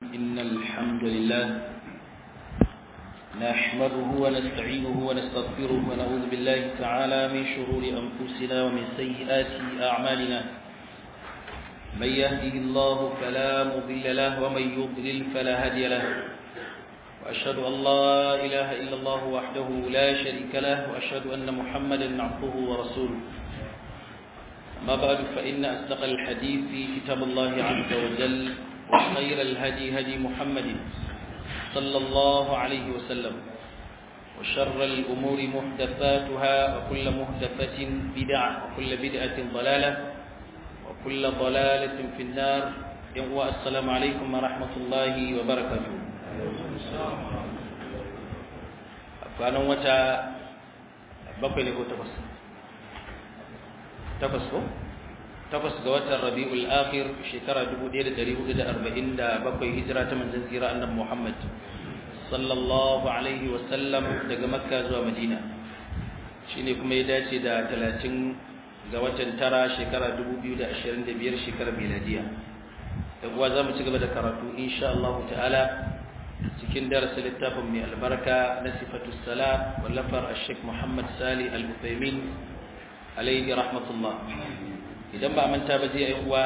إن الحمد لله نحمده ونستعينه ونستغفره ونعوذ بالله تعالى من شرور أنفسنا ومن سيئات أعمالنا من يهده الله فلا مضل له ومن يضلل فلا هادي له وأشهد أن لا إله إلا الله وحده لا شريك له وأشهد أن محمدا عبده ورسوله أما بعد فإن أصدق الحديث في كتاب الله عز وجل وخير الهدي هدي محمد صلى الله عليه وسلم وشر الأمور محدثاتها وكل محدثة بدعة وكل بدعة ضلالة وكل ضلالة في النار السلام عليكم ورحمة الله وبركاته kwanan wata bakwai ne ko takwas takwas ko takwas ga watan rabi'ul akhir shekara 1447 hijira ta manzon tsira annabi Muhammad sallallahu alaihi wa sallam daga makka zuwa madina shine kuma ya dace da 30 ga watan tara shekara 2025 shekarar miladiya dan uwa zamu ci gaba da karatu insha Allah ta'ala cikin darasin littafin mai albarka na sifatu salat wallafar al-sheikh Muhammad Sali al-Uthaymin alaihi rahmatullah idan ba manta ba zai uwa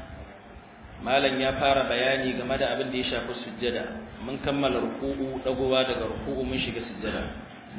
malam ya fara bayani game da abin da ya shafi sujjada mun kammala ruku'u dagowa daga ruku'u mun shiga sujjada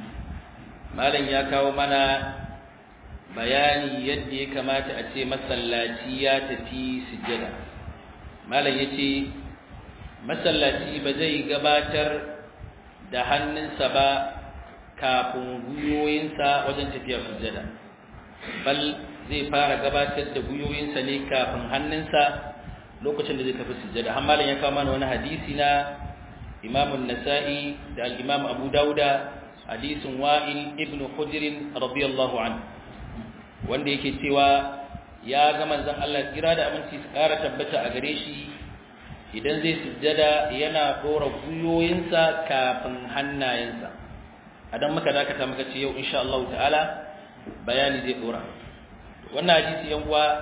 malam ya kawo mana bayani yadda ya kamata a ce masallaci ya tafi sujjada malam ya ce masallaci ba zai gabatar da hannunsa ba kafin gwiwoyinsa wajen tafiya sujjada bal zai fara gabatar da gwiwoyinsa ne kafin hannunsa lokacin da zai tafi sujjada amma ya kawo mana wani hadisi na Imam nasai da al-Imam Abu Dauda hadisin Wa'il ibn Hujr radiyallahu anhu wanda yake cewa ya ga manzon Allah kira da aminci su kara tabbata a gare shi idan zai sujjada yana dora gwiwoyinsa kafin hannayensa adan muka dakata muka ce yau insha Allah ta'ala bayani zai dora wannan hadisi yan uwa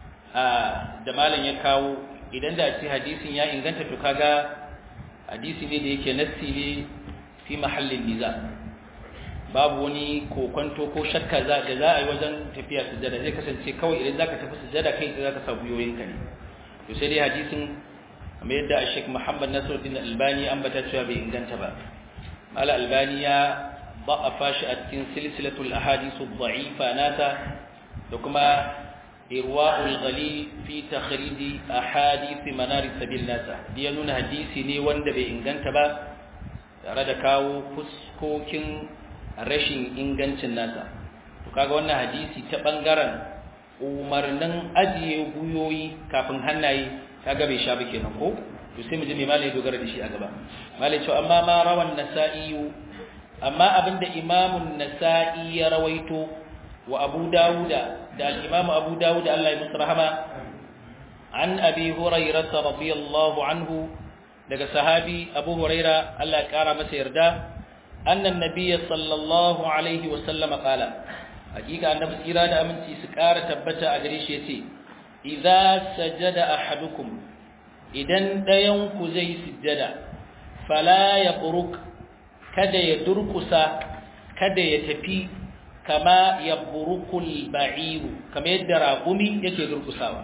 da malam ya kawo idan da ce hadisin ya inganta to kaga hadisi ne da yake nassi ne fi mahallin niza babu wani kokonto ko shakka za da za a yi wajen tafiya sujada zai kasance kawai idan zaka tafi sujada kai za ka sa guyoyinka ne to sai dai hadisin kamar yadda Sheikh Muhammad Nasiruddin Albani an bata cewa bai inganta ba Mala Albani ya ضعف shi a cikin silsilatul ahadithu dha'ifa nata da kuma irwa'ul ghalil fi takhrij ahadith manar sabil nasa ya nuna hadisi ne wanda bai inganta ba tare da kawo fuskokin rashin ingancin nasa to kaga wannan hadisi ta bangaren umarnin ajiye guyoyi kafin hannaye kaga bai sha ba kenan ko to sai mu ji me malai dogara da shi a gaba malai cewa amma ma rawan nasa'i amma abinda imamun nasa'i ya rawaito wa abu dawuda da al'imamu abu dawuda Allah ya musu rahama an abi hurairah radiyallahu anhu daga sahabi abu huraira Allah ya kara masa yarda annan nabiyyi sallallahu alaihi wa sallama qala hakika annabi tsira da aminci su kara tabbata a gare shi yace idza sajada ahadukum idan dayan ku zai sujjada fala yaqruk kada ya durkusa kada ya tafi kama ya burukul ba'iru kama yadda raƙumi yake durkusawa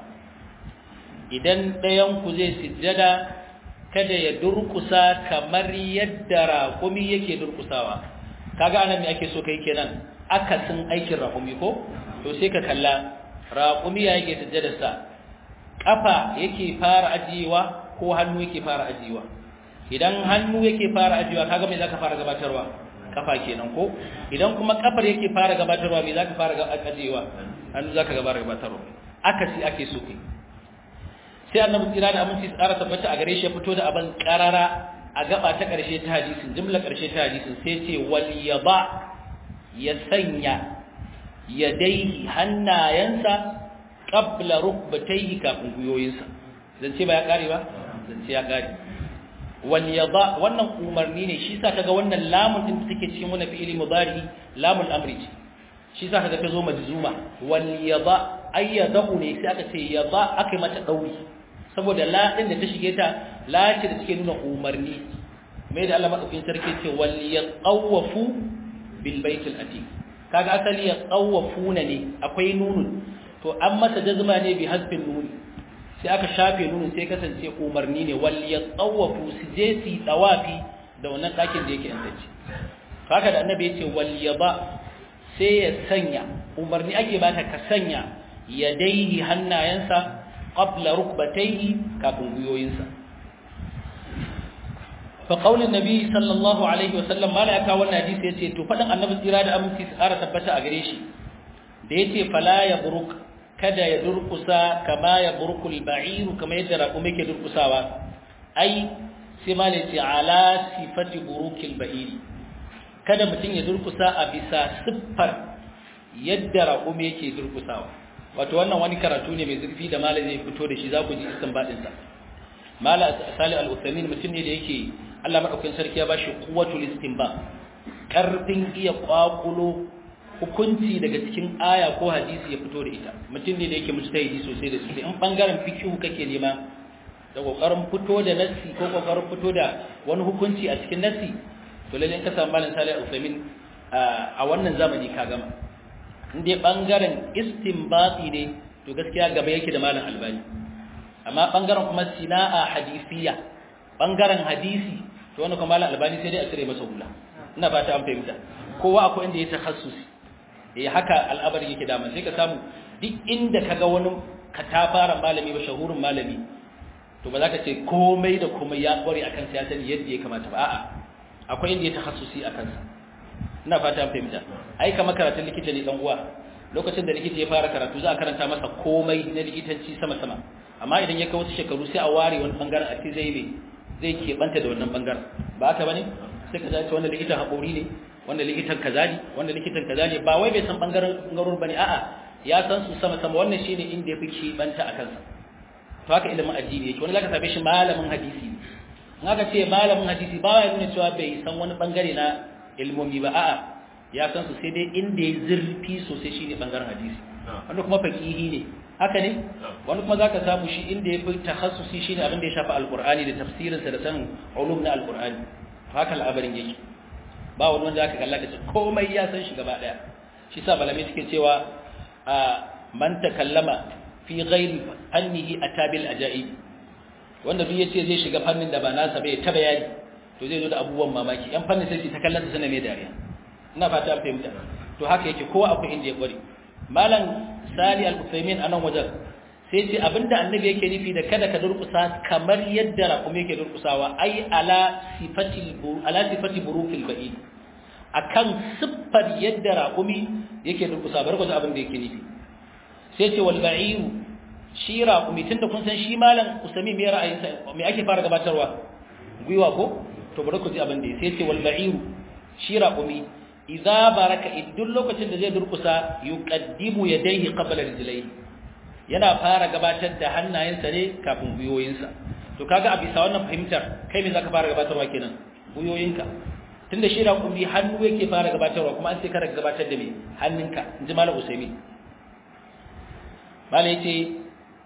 idan ɗayanku zai sujjada kada ya durkusa kamar yadda raƙumi yake durkusawa kaga anan me ake so kai kenan akasin aikin raƙumi ko to sai ka kalla raƙumi ya yake sujjadarsa kafa yake fara ajiyewa ko hannu yake fara ajiyewa idan hannu yake fara ajiyewa kaga me zaka fara gabatarwa kafa kenan ko idan kuma kafar yake fara gabatarwa me zaka fara ajiyewa hannu zaka gabara gabatarwa akasi ake so kai sai annabi tsira da aminci tsara tabbata a gare shi ya fito da abin karara a gaba ta karshe ta hadisin jumla karshe ta hadisin sai ce wal yaba ya sanya yadaihi hannayensa qabla rukbatayhi kafin guyoyinsa zance ba ya kare ba zance ya kare wal yada wannan umarni ne shi sa kaga wannan lamun din da take cikin wannan fi'ili mudari lamul amri ce shi sa kaga ta zo majzuma wal yada ayyadahu ne sai aka ce yada aka mata dauri saboda la din da ta shige ta la ce da take nuna umarni mai da Allah madaukakin sarki ce wal yaqawafu bil baitil atiq kaga asali yaqawafuna ne akwai nunun to an masa jazma ne bi hasbin nuni sai aka shafe nunun sai kasance umarni ne wal yaqawafu su je su tawafi da wannan dakin da yake yantace haka da annabi yace wal yaba sai ya sanya umarni ake bata ka sanya yadaihi hannayensa qabla rukbatayhi kafin guyoyinsa fa qaulin nabi sallallahu alaihi wasallam mala aka wannan hadisi yace to fadan annabi tsira da aminci su ƙara tabbata a gare shi da yace fala ya buruk kada ya durkusa kama ya burkul ba'iru kama yadda raƙumi ke durkusawa ai sai mala yace ala sifati burukil ba'iri kada mutum ya durkusa a bisa siffar yadda raƙumi yake durkusawa wato wannan wani karatu ne mai zurfi da mala zai fito da shi za ku ji istinbadin sa mala salih al-uthaymin mutum ne da yake Allah madaukakin sarki ya bashi quwwatul istinba karfin iya kwakulo hukunci daga cikin aya ko hadisi ya fito da ita mutum ne da yake mujtahidi sosai da sosai in bangaren fiqh kake nema da kokarin fito da nassi ko kokarin fito da wani hukunci a cikin nassi to lalle ka samu malam salih al-uthaymin a wannan zamani ka gama in dai bangaren istinbati ne to gaskiya gaba yake da malam albani amma bangaren kuma sina'a hadisiya bangaren hadisi to wannan kuma malam albani sai dai a cire masa hula ina fata an fahimta kowa akwai inda ya takhassusi eh haka al'abari yake da sai ka samu duk inda kaga wani katafaren malami ba shahurin malami to ba za ka ce komai da komai ya kware akan sa ya sani yadda ya kamata ba a'a akwai inda ya takhassusi akan sa ina fata an fahimta ai kamar karatun likita ne dan uwa lokacin da likita ya fara karatu za a karanta masa komai na likitanci sama sama amma idan ya kai wasu shekaru sai a ware wani bangaren a ce zai ne zai keɓanta da wannan bangaren ba haka bane sai ka zace wanda likitan haƙori ne wanda likitan kaza ne wanda likitan kaza ne ba wai bai san bangaren bangarorin bane a'a ya san su sama sama wannan shine inda ya fi keɓanta a kansa to haka ilimin addini yake wani zaka same shi malamin hadisi ne in aka ce malamin hadisi ba ya nuna cewa bai san wani bangare na ilmomi ba a'a ya san su sai dai inda ya zurfi sosai shine bangaren hadisi wanda kuma faqihi ne haka ne wani kuma zaka samu shi inda ya fi takhassusi shine abin da ya shafi alqur'ani da tafsirin sa da sanin ulum na alqur'ani to haka al'abarin yake ba wani wanda zaka kalla kace komai ya san shi gaba daya shi sa balami suke cewa a man takallama fi ghairi fannihi atabil ajaib wanda duk yace zai shiga fannin da ba nasa bai ta bayani to zai zo da abubuwan mamaki yan fannin sai ta kallon sana mai dariya ina fata an fahimta to haka yake kowa akwai inda ya kware malam sali al-usaymin anan wajen sai ce abinda annabi yake nufi da kada ka durkusa kamar yadda raƙumi yake durkusawa ai ala sifati ala sifati burukil ba'i akan siffar yadda raƙumi yake durkusa bar ku abin da yake nufi sai ce wal ba'iru shi raƙumi tunda kun san shi malam usami me ra'ayinsa me ake fara gabatarwa gwiwa ko to bari ku ji abin da sai ce wal ba'iru shi raƙumi idza baraka idan lokacin da zai durkusa yuqaddimu yadayhi qabla rijlayhi yana fara gabatar da hannayensa ne kafin guyoyinsa to kaga a bisa wannan fahimtar kai me zaka fara gabatarwa kenan guyoyinka tunda shi raƙumi hannu yake fara gabatarwa kuma an sai ka gabatar da me hannunka inji malam usaimi malam yace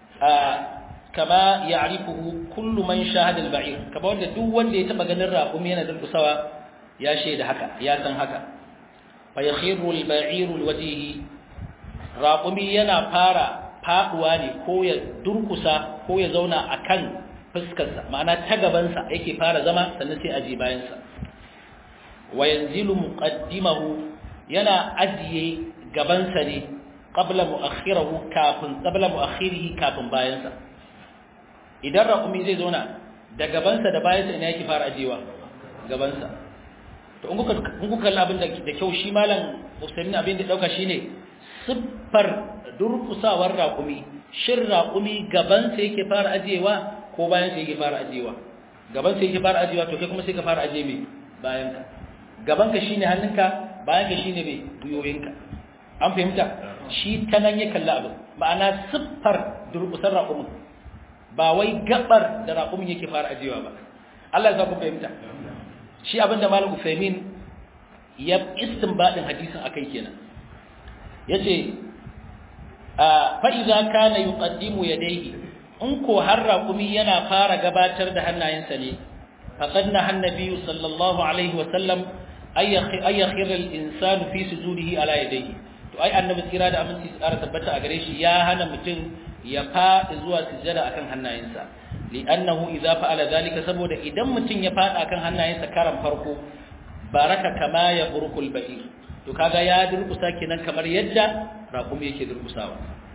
kama ya'rifuhu kullu man shahada al-ba'ir kaba wanda duk wanda ya taba ganin raƙumi yana durkusawa ya shaida haka ya san haka fa yakhiru al-ba'iru al-wajhi raqumi yana fara faduwa ne ko ya durkusa ko ya zauna akan fuskarsa ma'ana ta gaban sa yake fara zama sannan sai aje bayan sa wa yanzilu muqaddimahu yana ajiye gaban sa ne qabla muakhirahu kafin qabla muakhirihi kafin bayan sa idan raqumi zai zauna da gaban sa da bayan sa ina yake fara ajewa gaban sa to in kuka kalli abin da kyau shi malam Usaimin abin da dauka shine siffar durkusawar raƙumi shin raƙumi gaban sa yake fara ajewa ko bayan sa yake fara ajewa gaban sa yake fara ajewa to kai kuma sai ka fara aje me bayan ka gaban ka shine hannunka bayan ka shine me guyoyinka an fahimta shi ta nan ya kalli abin ma'ana siffar durkusar raƙumin ba wai gabar da raƙumin yake fara ajewa ba Allah ya sa ku fahimta shi abinda malam Usaimin ya istinbadin hadisin akai kenan yace fa idza kana yuqaddimu yadayhi in ko har raƙumi yana fara gabatar da hannayensa ne faqad na annabi sallallahu alaihi wa sallam ay yakhir al-insanu fi sujudihi ala yadayhi to ai annabi tsira da aminci tsara tabbata a gare shi ya hana mutum ya faɗi zuwa sujjada akan hannayensa li'annahu idza fa'ala zalika saboda idan mutum ya faɗa akan hannayensa karan farko baraka kama ya burkul ba'ir to kaga ya durkusa kenan kamar yadda raƙumi yake durkusawa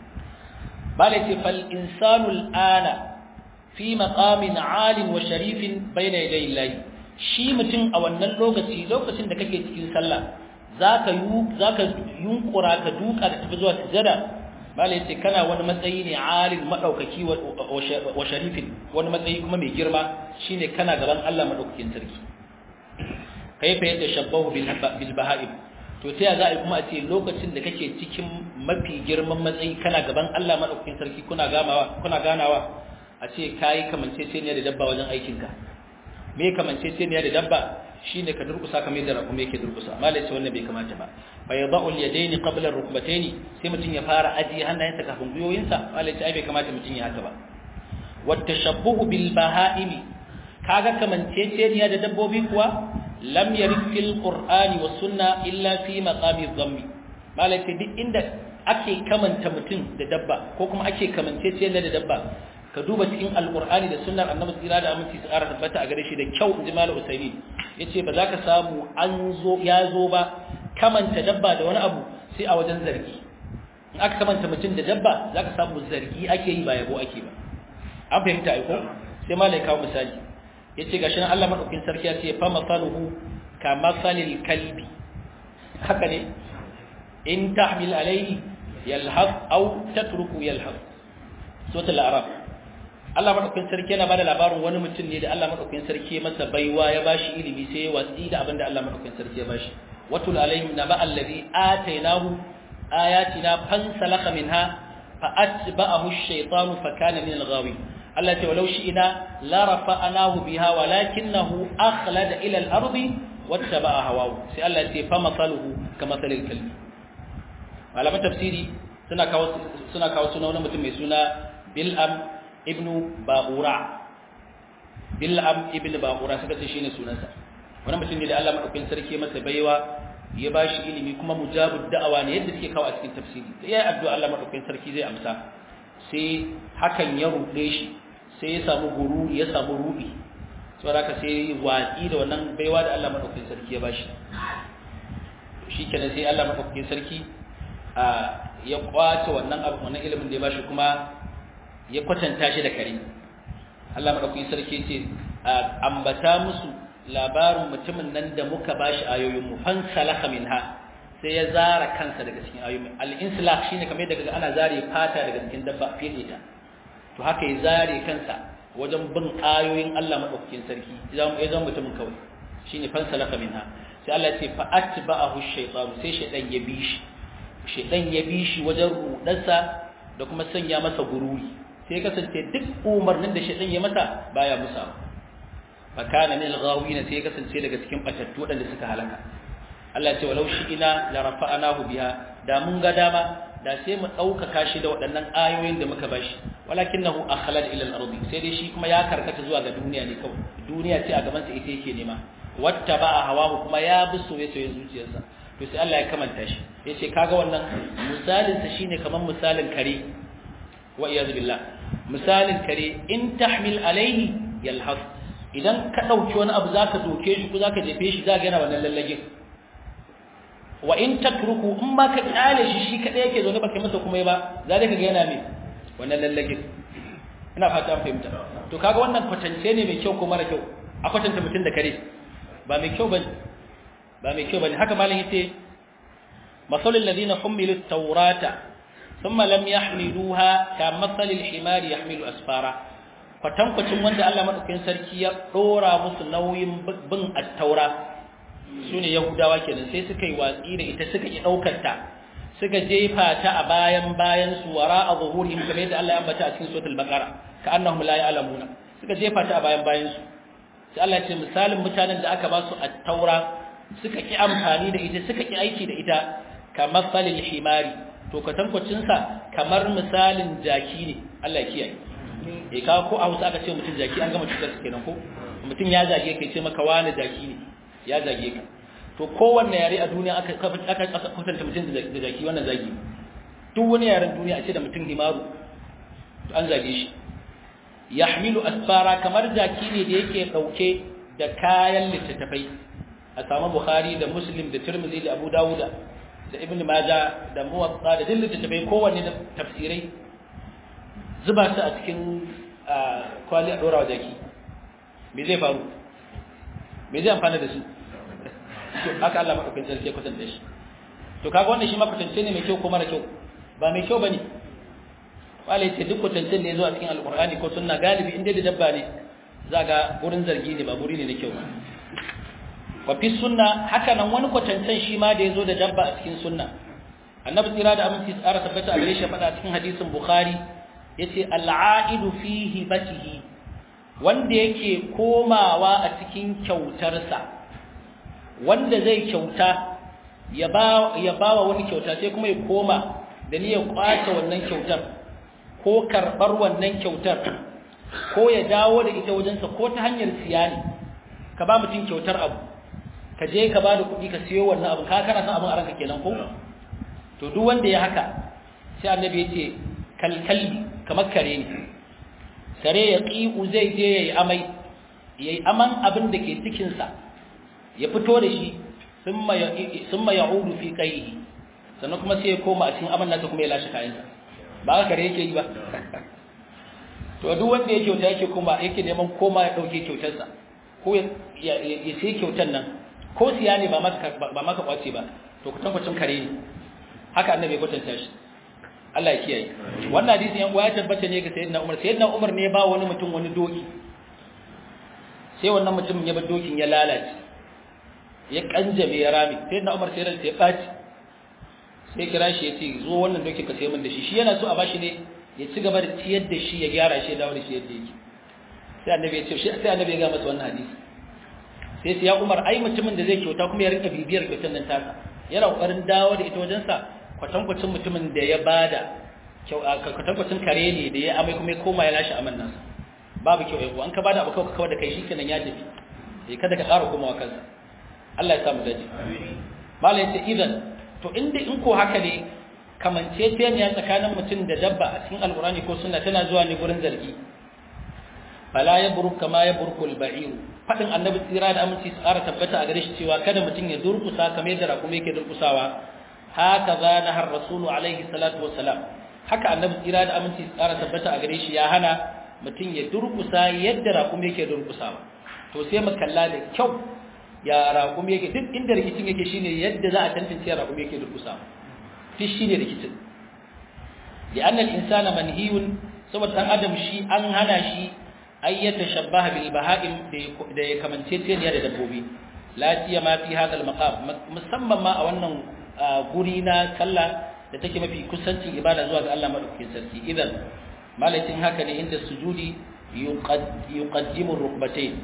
bala ce fal insanu al'ana fi maqamin 'alim wa sharifin bayna yaday Allah shi mutum a wannan lokaci lokacin da kake cikin sallah zaka yu zaka yunkura ka duka da tafi zuwa sujada bala yace kana wani matsayi ne 'alim madaukaki wa sharifin wani matsayi kuma mai girma shine kana gaban Allah madaukakin sarki kaifa yadda shabbahu bil baha'im to ta za a yi kuma a ce lokacin da kake cikin mafi girman matsayi kana gaban Allah madaukakin sarki kuna gamawa kuna ganawa a ce kai kamanceceniya da dabba wajen aikin ka me kamanceceniya da dabba shine ka durkusa kamar yadda rakuma yake durkusa malai ce wannan bai kamata ba fa yadau al yadaini qabla ar rukbataini sai mutun ya fara ajiye hannayensa kafin guyoyinsa malai ce ai bai kamata mutun ya haka ba wat tashabbuhu bil baha'imi kaga kamanceceniya da dabbobi kuwa lam yarid fil qur'ani was sunna illa fi maqami dhammi malaka duk inda ake kamanta mutum da dabba ko kuma ake kamanceceniya da dabba ka duba cikin alqur'ani da sunnar annabi tsira da aminci su ƙara tabbata a gare shi da kyau inji malam usaini yace ba za ka samu an zo ya zo ba kamanta dabba da wani abu sai a wajen zargi in aka kamanta mutum da dabba za ka samu zargi ake yi ba yabo ake ba an fahimta ai ko sai malai kawo misali yace gashi nan Allah madaukin sarki ya ce fa masaluhu ka masalil kalbi haka ne in tahmil alayhi yalhaq aw tatruku yalhaq suratul a'raf Allah madaukin sarki yana bada labarin wani mutum ne da Allah madaukin sarki masa baiwa ya bashi ilimi sai ya watsi da abinda Allah madaukin sarki ya bashi watul alaihim naba allazi atainahu ayatina fansalakha minha fa atba'ahu ash-shaytanu fa kana min al-ghawin Allah ce walau shi'ina la rafa'anahu biha walakinahu akhlada ila al-ardi wattaba'a hawahu sai Allah ce fa masaluhu kama salil kalbi malaman tafsiri suna kawo suna kawo suna wani mutum mai suna Bil'am ibn Ba'ura Bil'am ibn Ba'ura suka ce shine sunansa wani mutum ne da Allah madaukakin sarki masa baiwa ya bashi ilimi kuma mujabud da'awa ne yadda suke kawo a cikin tafsiri sai ya addu'a Allah madaukakin sarki zai amsa sai hakan ya ruɗe shi sai ya samu gururi ya samu ruɗi saboda haka sai watsi da wannan baiwa da Allah madaukakin sarki ya bashi shikenan sai Allah madaukakin sarki a ya kwace wannan abu wannan ilimin da ya bashi kuma ya kwatanta shi da kare Allah madaukakin sarki ce ambata musu labarin mutumin nan da muka bashi ayoyin mu fan salaka minha sai ya zara kansa daga cikin ayoyin al-insilak shine kamar daga ana zare fata daga cikin dabba fiye ta to haka ya zare kansa wajen bin ayoyin Allah madaukakin sarki idan ya zama mutumin kawai shine fan salaka minha sai Allah ya ce fa atba'ahu ash-shaytan sai shaytan ya bi shi shaytan ya bi shi wajen rudarsa da kuma sanya masa gururi sai kasance duk umarnin da shaytan ya masa baya musa fa kana min al-ghawin sai kasance daga cikin batattu wadanda suka halaka Allah ce walau shi ina la rafa'anahu biha da mun ga dama da sai mu daukaka shi da waɗannan ayoyin da muka bashi walakinahu akhlad ila al-ardi sai dai shi kuma ya karkata zuwa ga duniya ne kawai duniya ce a gaban sa ita yake nema wattaba'a hawahu kuma ya bi soyayyen zuciyarsa to sai Allah ya kamanta shi yace kaga wannan misalin sa shine kaman misalin kare wa iyaz billah misalin kare in tahmil alaihi yalhas idan ka dauki wani abu zaka doke shi ko zaka jefe shi zaka yana wannan lallagin wa in tatruku in ma ka kyale shi shi kadai yake zaune baka masa kuma ba za ka ga yana me wannan lallagin ina fata an fahimta to kaga wannan kwatance ne mai kyau ko mara kyau a kwatanta mutum da kare ba mai kyau bane ba mai kyau bane haka malam yace masalul ladina humilu tawrata thumma lam yahmiluha ka masalil himari yahmilu asfara kwatankwacin wanda Allah madaukakin sarki ya dora musu nauyin bin at-taura su ne yahudawa kenan sai suka yi watsi da ita suka yi ɗaukar ta suka jefa ta a bayan bayan su wara a zuhurihim kamar yadda Allah ya ambata a cikin suratul baqara ka annahum la ya'lamuna suka jefa ta a bayan bayan su sai Allah ya ce misalin mutanen da aka ba su at-taura suka ki amfani da ita suka ki aiki da ita kamar salil himari to kwatankwacin sa kamar misalin jaki ne Allah ya kiyaye eh ka ko a Hausa aka ce mutum jaki an gama cutar kenan ko mutum ya zage kai ce maka wani jaki ne ya zage ka to kowanne yare a duniya aka aka kwatanta mutum da jaki wannan zagi duk wani yaren duniya a ce da mutum himaru to an zage shi yahmilu asfara kamar jaki ne da yake dauke da kayan littattafai a samu bukhari da muslim da tirmidhi da abu dawuda da ibn majah da muwatta da duk littattafai kowanne da tafsirai zuba su a cikin kwali a dora wa jaki me zai faru me zai amfana da su to haka Allah madaukakin sarki ya kwatanta shi to kaga wannan shi ma kwatance ne mai kyau ko mara kyau ba mai kyau bane wala yace duk kwatancen da yazo a cikin alqur'ani ko sunna galibi inda da dabba ne za ga gurin zargi ne ba guri ne na kyau wa fi sunna haka nan wani kwatancen shi ma da yazo da dabba a cikin sunna annabi tsira da aminci tsara tabbata a gare shi faɗa cikin hadisin bukhari yace al'aidu fi hibatihi wanda yake komawa a cikin kyautarsa wanda zai kyauta ya ba ya bawa wani kyauta sai kuma ya koma da niyyar kwace wannan kyautar ko karbar wannan kyautar ko ya dawo da ita wajensa ko ta hanyar siya ne ka ba mutum kyautar abu ka je ka ba da kuɗi ka siyo wannan abu ka kana son abin a ranka kenan ko to duk wanda ya haka sai annabi ya ce kalkalbi kamar kare ne kare ya ƙi'u zai je ya yi amai ya yi aman abin da ke cikinsa ya fito da shi sun ma ya hudu fi ƙaihi sannan kuma sai ya koma a cikin aman nasa kuma ya lashe kayansa ba haka kare yake yi ba to duk wanda ya kyauta yake kuma yake neman koma ya ɗauke kyautarsa ko ya sai kyautar nan ko siya ne ba maka kwace ba to kutankwacin kare ne haka annabi ya kwatanta shi Allah ya kiyaye wannan hadisi yan uwa ya tabbata ne ga sayyidina Umar sayyidina Umar ne ba wani mutum wani doki sai wannan mutumin ya bar dokin ya lalace ya kanjame ya rami sayyidina Umar sai ran sai ya baci sai kira shi ya ce zo wannan dokin ka sai min da shi shi yana so a bashi ne ya ci gaba da ciyar da shi ya gyara shi ya dawo da shi yadda yake sai annabi ya ce shi sai annabi ya ga masa wannan hadisi sai sai ya Umar ai mutumin da zai kyauta kuma ya rinka bibiyar kyautar nan taka yana kokarin dawo da ita wajensa kwatankwacin mutumin da ya bada kwatankwacin kare ne da ya amai kuma ya koma ya lashe aman nasa babu kyau yau an ka bada abu kawai kawai da kai shi kenan ya tafi sai kada ka ƙara komawa kansa Allah ya samu daji mala yace idan to inda in ko haka ne kamanceceniya tsakanin mutum da dabba a cikin alqurani ko sunna tana zuwa ne gurin zargi fala yabruk kama yabrukul ba'ir fadin annabi tsira da aminci tsara tabbata a gare shi cewa kada mutum ya durkusa kamar yadda rakumi yake durkusawa haka za na har rasulu alaihi salatu wassalam haka annabi tsira da aminci tsara tabbata a gare shi ya hana mutum ya durkusa yadda raƙumi yake durkusawa to sai mu kalla da kyau ya raƙumi yake duk inda rikicin yake shine yadda za a tantance raƙumi yake durkusawa duk shine rikicin li'anna al-insana manhiyun saboda dan adam shi an hana shi ay yatashabbaha bil baha'im da ya kamance teniya da dabbobi la siyama fi hadha al-maqam musamman ma a wannan guri na sallah da take mafi kusancin ibada zuwa ga Allah madaukakin sarki idan malakin haka ne inda sujudi yuqaddimu rukbatayn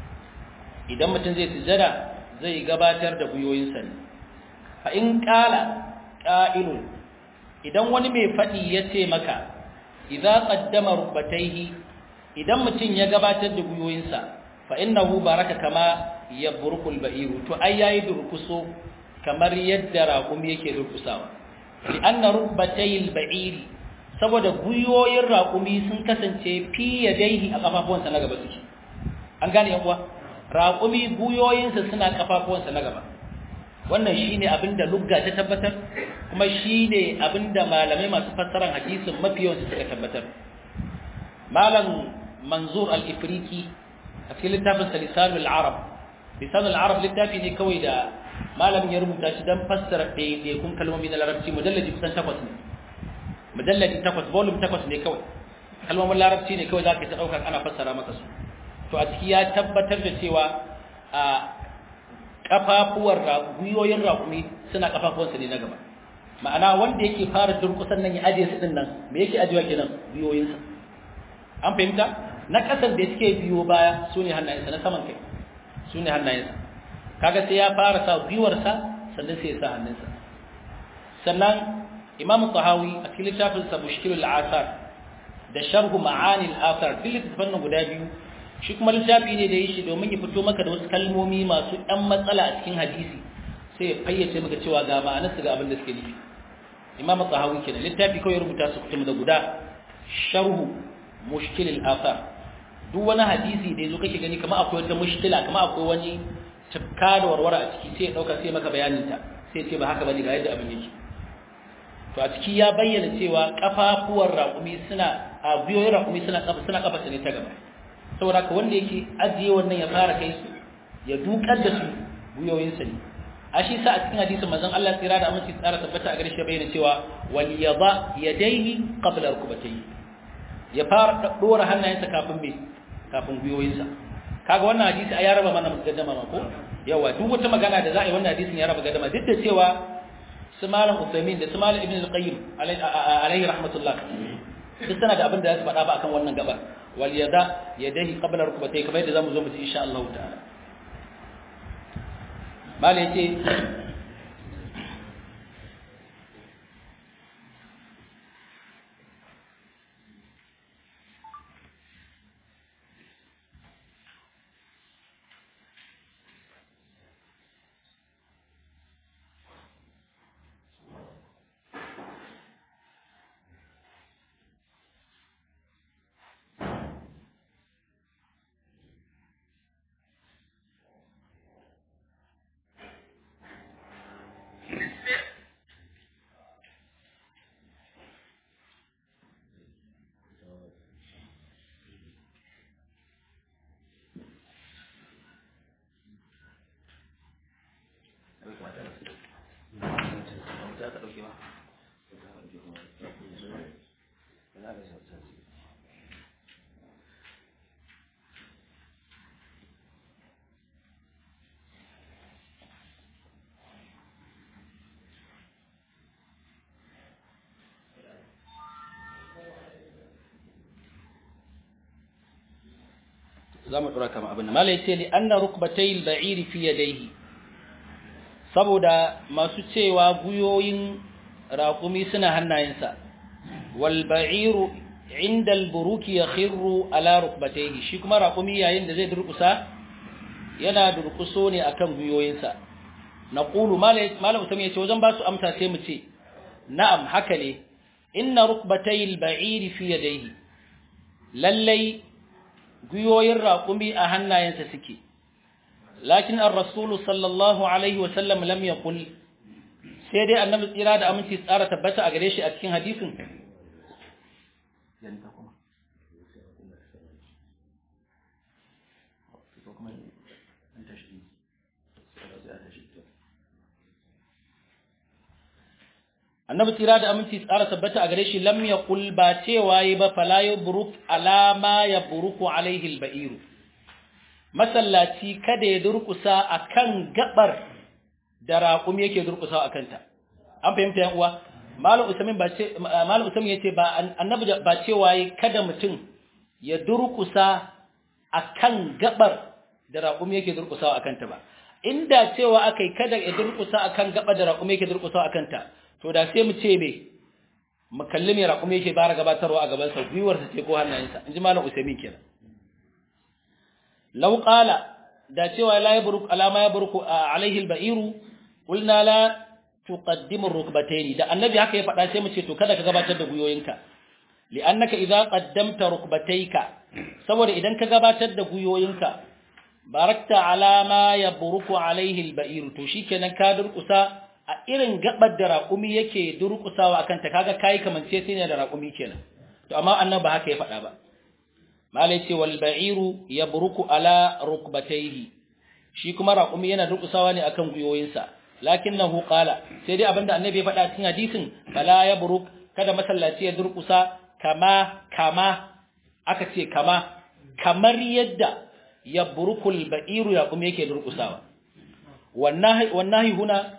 idan mutum zai sujada zai gabatar da guyoyinsa ne fa in qala qa'ilun idan wani mai fadi ya ce maka idza qaddama rukbatayhi idan mutum ya gabatar da guyoyinsa fa innahu baraka kama yabrukul ba'iru to ai yayi durkuso kamar yadda raƙumi yake durkusawa li'anna rubbatayil ba'iri saboda guyoyin raƙumi sun kasance fi yadaihi a kafafuwansa na gaba suke an gane yan uwa raƙumi guyoyinsa suna kafafuwansa na gaba wannan shine abinda lugga ta tabbatar kuma shine abinda malamai masu fassarar hadisin mafi yawan suka tabbatar malam manzur al-ifriqi a cikin littafin lisanul arab lisanul arab littafi ne kawai da malamin ya rubuta shi don fassara ɗaiɗaikun kalmomi na larabci mujalladi kusan takwas ne mujalladi takwas volume takwas ne kawai kalmomin larabci ne kawai za ka ta ɗaukar ana fassara maka su to a ciki ya tabbatar da cewa a ƙafafuwar gwiwoyin raƙumi suna ƙafafuwansa ne na gaba ma'ana wanda yake fara durƙusan nan ya ajiye su ɗin nan me yake ajiyewa kenan gwiwoyinsa an fahimta na ƙasan da suke biyo baya su ne hannayensa na saman kai su ne hannayensa kaga sai ya fara sa gwiwarsa sannan sai ya sa hannunsa sannan imamu tahawi a cikin littafin sa mushkilul asar da sharhu ma'anil athar duk littafin nan guda biyu shi kuma littafi ne da yi shi domin ya fito maka da wasu kalmomi masu ɗan matsala a cikin hadisi sai ya fayyace maka cewa ga ma'anarsu ga abin da suke nufi imam tsahawi kenan littafi kawai rubuta su kutum da guda sharhu mushkilil athar duk wani hadisi da yazo kake gani kamar akwai wata mushkila kamar akwai wani tafka da warwara a ciki sai ya dauka sai maka bayanin ta sai ce ba haka bane ga yadda abin yake to a ciki ya bayyana cewa kafafuwar raƙumi suna a biyoyin raƙumi suna kafa suna kafa ne ta gaba saboda ka wanda yake ajiye wannan ya fara kai su ya dukar da su biyoyinsa ne a shi sa a cikin hadisin manzon Allah tsira da aminci tsara tabbata a gare shi bayyana cewa wal yada yadayhi qabla rukbatayhi ya fara dora hannayensa kafin me kafin gwiwoyinsa kaga wannan hadisi ya raba mana gaddama ma ko yawa duk wata magana da za a yi wannan hadisin ya raba gaddama duk da cewa su malam Uthaymeen da su malam Ibn al-Qayyim alayhi rahmatullah duk sana da abin da za su faɗa ba akan wannan gaba wal yada yadayhi qabla rukbatayhi kamar yadda zamu zo mu ci insha Allah ta'ala malai ce za mu ɗora kama abin da mala ya ce li an na rukbatai ba'iri fi yadaihi saboda masu cewa guyoyin raƙumi suna hannayensa wal ba'iru inda alburuki ya khirru ala rukbataihi shi kuma raƙumi yayin da zai durƙusa yana durƙuso ne akan guyoyinsa na ƙulu malam usam ya ce wajen ba su amsa sai mu ce na'am haka ne inna rukbatai ba'iri fi yadaihi lallai guyoyin raƙumi a hannayensa suke lakin ar-rasulu sallallahu alaihi wa sallam lam yaqul sai dai annabi tsira da aminci tsara tabbata a gare shi a cikin hadisin annabi tira da aminci tsara tabbata a gare shi lam yaqul ba cewa yi ba fala yubruk ala ma yabruku alaihi alba'ir masallaci kada ya durkusa akan gabar da raqum yake durkusa akan ta an fahimta yan uwa malam usaimin ba ce malam usaimin yace ba annabi ba cewa yi kada mutum ya durkusa akan gabar da raqum yake durkusa akan ta ba inda cewa akai kada ya durkusa akan gabar da raqum yake durkusa akan ta to da sai mu ce me mu kalli me raƙumi yake bara gabatarwa a gaban sa gwiwar sa ce ko hannayensa inji malam usaimin kenan law qala da cewa la yabruk ala ma yabruku alaihi albairu qulna la tuqaddimu rukbatayn da annabi haka ya faɗa sai mu ce to kada ka gabatar da gwiwoyinka li'annaka idza qaddamta rukbatayka saboda idan ka gabatar da gwiwoyinka barakta ala ma yabruku alaihi albairu to shikenan ka durkusa a irin gabar da raƙumi yake durƙusawa akan ta kaga kai kamance sai ne da raƙumi kenan to amma annabi ba haka ya faɗa ba malai ce wal ba'iru yabruku ala rukbatayhi shi kuma raƙumi yana durƙusawa ne akan guyoyinsa lakinnahu qala sai dai abinda annabi ya faɗa cikin hadisin fala yabruk kada masallaci ya durƙusa kama kama aka ce kama kamar yadda yabrukul ba'iru raƙumi yake durƙusawa wannan wannan huna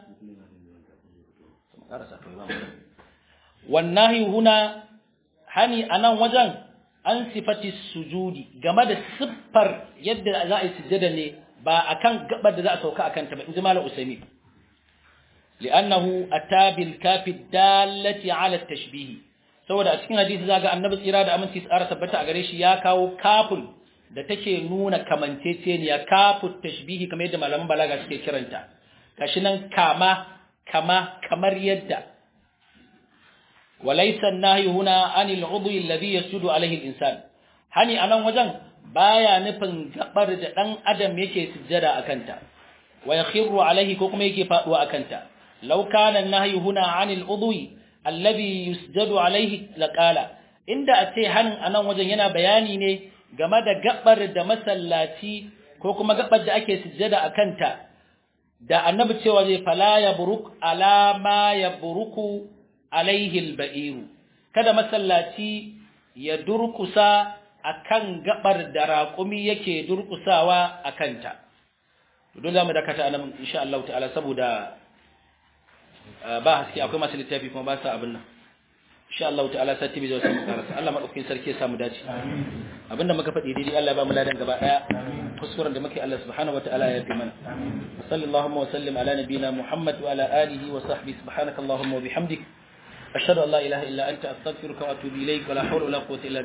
wannahi huna hani anan wajen an sifati sujudi game da siffar yadda za a yi sujjada ne ba akan gabar da za a sauka akan ta ba inji malam usaimi li'annahu atabil kafi dallati ala tashbih saboda a cikin hadisi zaga annabi tsira da aminci tsara tabbata a gare shi ya kawo kafin da take nuna kamanceceniya kafin tashbihi kamar yadda malaman balaga suke kiranta kashi nan kama kama kamar yadda walaysa an-nahyu huna anil 'udwi alladhi yasjudu alayhi al-insan hani anan wajen baya nufin gabar da dan adam yake sujjada akanta wa yakhiru alayhi ko kuma yake faduwa akanta law kana an-nahyu huna anil 'udwi alladhi yusjadu alayhi laqala inda a ce hanin anan wajen yana bayani ne game da gabar da masallaci ko kuma gabar da ake sujjada akanta da annabi cewa zai fala ya buruk ala ma ya buruku alaihi alba'iru kada masallaci ya durkusa akan gabar da raƙumi yake durkusawa akanta don zamu dakata anan insha Allah ta'ala saboda ba haske akwai masu littafi kuma ba sa abin nan insha Allah ta'ala sati bai zo sai karasa Allah madaukakin sarki ya samu dace abinda muka faɗi daidai Allah ya ba mu ladan gaba daya kuskuren da muke Allah subhanahu wataala ya fi mana sallallahu wa sallim ala nabiyyina Muhammad wa ala alihi wa sahbihi subhanakallahumma wa bihamdik ashhadu an la ilaha illa anta astaghfiruka wa atubu ilaik wa la hawla wa la quwwata illa